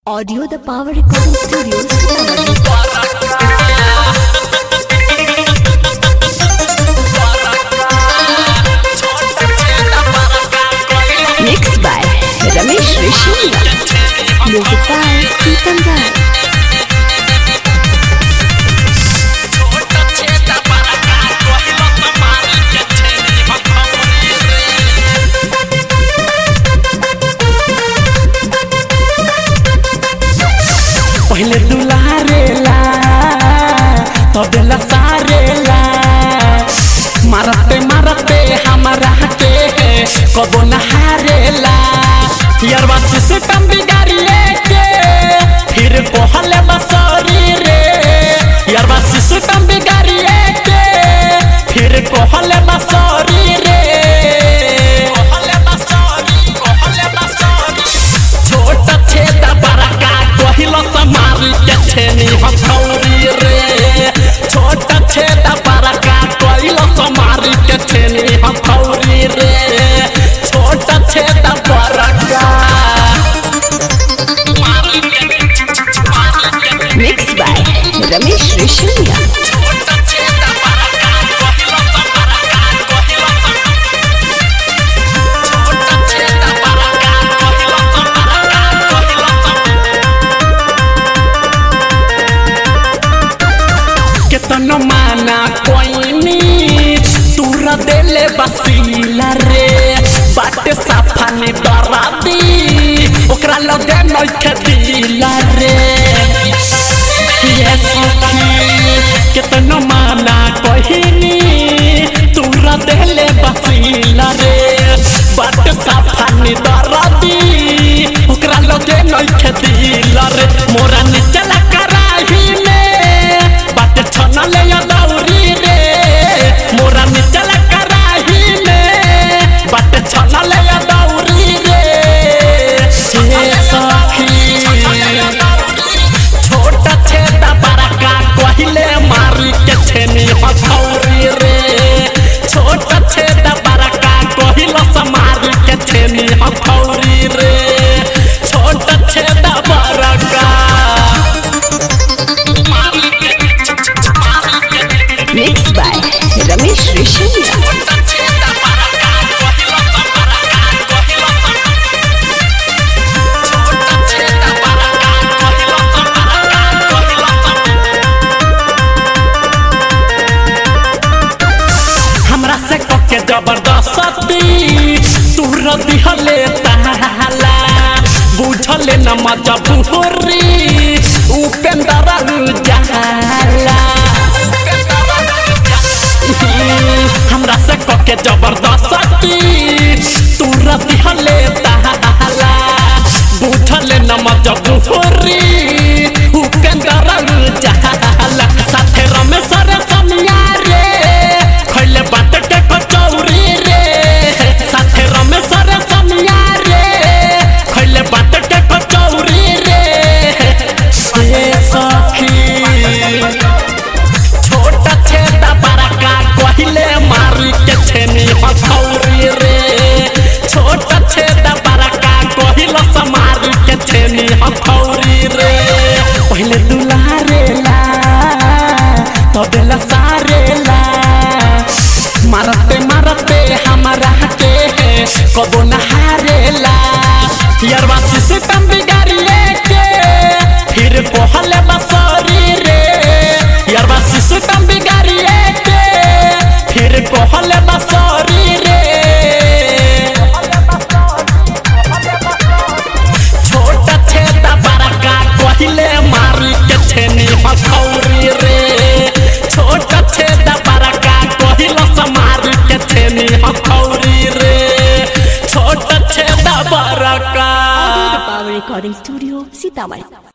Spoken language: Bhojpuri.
Audio the Power Recording Studios. Sitamarhi. Mixed by Ramesh Rishiya. Music by Pritam Rai. पहले दुलारेला तबेला सारेला मारते मारते हमारा के कबो न हारेला यारवा सिस्टम बिगाड़िए के फिर कहले बसरी रे यारवा सिस्टम बिगाड़िए के फिर कहले बसरी रे कहले बसरी कहले बसरी छोट छेद बड़का कहिल समारी के छेनी हथौरी रे छोट छेद बड़का कहिल समारी के छेनी हथौरी रे छोट छेद बड़का Mixed by Ramesh Rishiya. छोट छेद बड़का कहिल समारका कहिल छोट छेद बड़का कहिल समारका कहिल केतनो माना कोइनी तूर देले बसीला रे बाटे साफा ने डरा दी ओकरा लगे नइखे दिला रे ये सखी केतनो माना कोइनी तूर देले बसीला रे बाटे साफा ने डरा दी ओकरा लगे नइखे दिला रे मोरा निचला कराही में बाटे छनले या दौरी रे मोरा निचल कराही में बाटे छनले या दौरी रे हे सखी छोट छेद बड़का कहिले मारी के छेनी हथौरी रे छोट छेद बड़का कहिल समारी के छेनी हथौरी रे छोट छेद बड़का Mixed by Ramesh Rishiya. हमरा से कके जबरदस्ती तूर दिहले ताला बुझले न मजबूरी उपेंद्र उजाला हमरा से कके जबरदस्ती तूर दिहले ताला बुझले न मजबूरी उपेंद्र उजाला साथे रमेश रे समिया रे खैले बाटे के कचौरी रे साथे रमेश रे समिया रे खैले बाटे के कचौरी रे ए सखी छोट छेद बड़का कहिले मारी के छेनी हथौरी रे छोट छेद बड़का कहिल समारी के छेनी हथौरी रे पहले दुलारेला तबेला सारेला मारते मारते हमारा के कबो न हारेला यारवा सिस्टम बिगाड़िए के फिर कहले बसरी रे यारवा सिस्टम बिगाड़िए के फिर कहले बसरी रे छोट छेद बड़का कहिले मारी के छेनी हथौरी रे छोट छेद बड़का कहिल समारी के छेनी हथौरी रे छोट छेद बड़का Audio the Power Recording Studio. Sitamarhi.